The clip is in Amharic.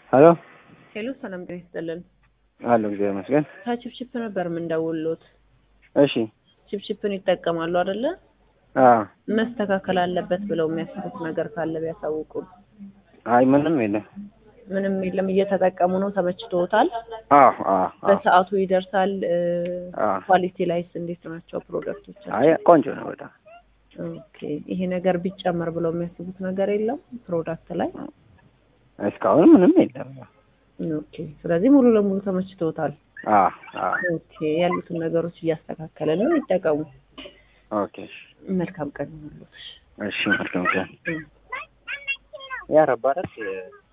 ሄሎ ሄሎ ሰላም ጤና ይስጥልን። አለሁ እግዚአብሔር ይመስገን። ከቺፕቺፕ ነበር የምንደውልዎት። እሺ ቺፕቺፕን ይጠቀማሉ አይደለ? አዎ መስተካከል አለበት ብለው የሚያስቡት ነገር ካለ ቢያሳውቁን። አይ ምንም የለም። ምንም የለም፣ እየተጠቀሙ ነው። ተመችቶታል? አዎ አዎ አዎ በሰዓቱ ይደርሳል? አዎ። ኳሊቲ ላይስ እንዴት ናቸው ፕሮዳክቶች? አይ ቆንጆ ነው በጣም ኦኬ። ይሄ ነገር ቢጨመር ብለው የሚያስቡት ነገር የለም ፕሮዳክት ላይ? እስካሁን ምንም የለም። ኦኬ። ስለዚህ ሙሉ ለሙሉ ተመችቶታል? አዎ አዎ ኦኬ። ያሉትን ነገሮች እያስተካከለ ነው። ይጠቀሙ። ኦኬ መልካም ቀን ይሁንልዎት። እሺ መልካም ቀን እም። ያ ረባረት